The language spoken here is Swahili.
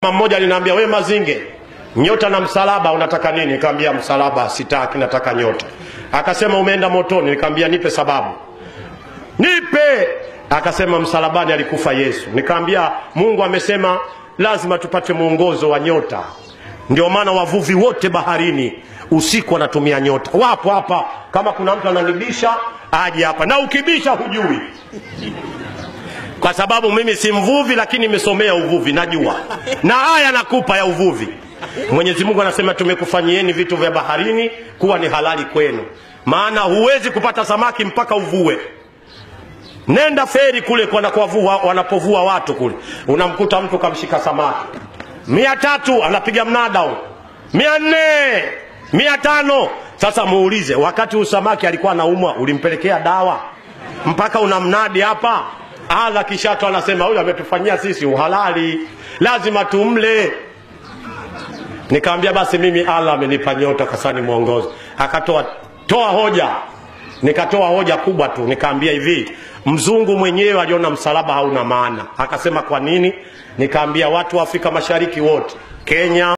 mmoja aliniambia we Mazinge, nyota na msalaba unataka nini? Nikamwambia msalaba sitaki, nataka nyota. Akasema umeenda motoni. Nikamwambia nipe sababu, nipe. Akasema msalabani alikufa Yesu. Nikamwambia Mungu amesema lazima tupate mwongozo wa nyota, ndio maana wavuvi wote baharini usiku wanatumia nyota. Wapo hapa, kama kuna mtu ananibisha aje hapa, na ukibisha hujui kwa sababu mimi si mvuvi, lakini nimesomea uvuvi, najua na haya nakupa ya uvuvi. Mwenyezi Mungu anasema tumekufanyieni vitu vya baharini kuwa ni halali kwenu, maana huwezi kupata samaki mpaka uvue. Nenda feri kule wanakovua, wanapovua watu kule, unamkuta mtu kamshika samaki mia tatu anapiga mnada huo, mia nne mia tano Sasa muulize, wakati usamaki alikuwa anaumwa, ulimpelekea dawa mpaka una mnadi hapa? Allah kishato anasema huyu ametufanyia sisi uhalali, lazima tumle. Nikamwambia basi mimi Allah amenipa nyota kasani mwongozo. Akatoa toa hoja, nikatoa hoja kubwa tu, nikaambia hivi, mzungu mwenyewe aliona msalaba hauna maana. Akasema kwa nini? Nikaambia watu wa Afrika Mashariki wote, Kenya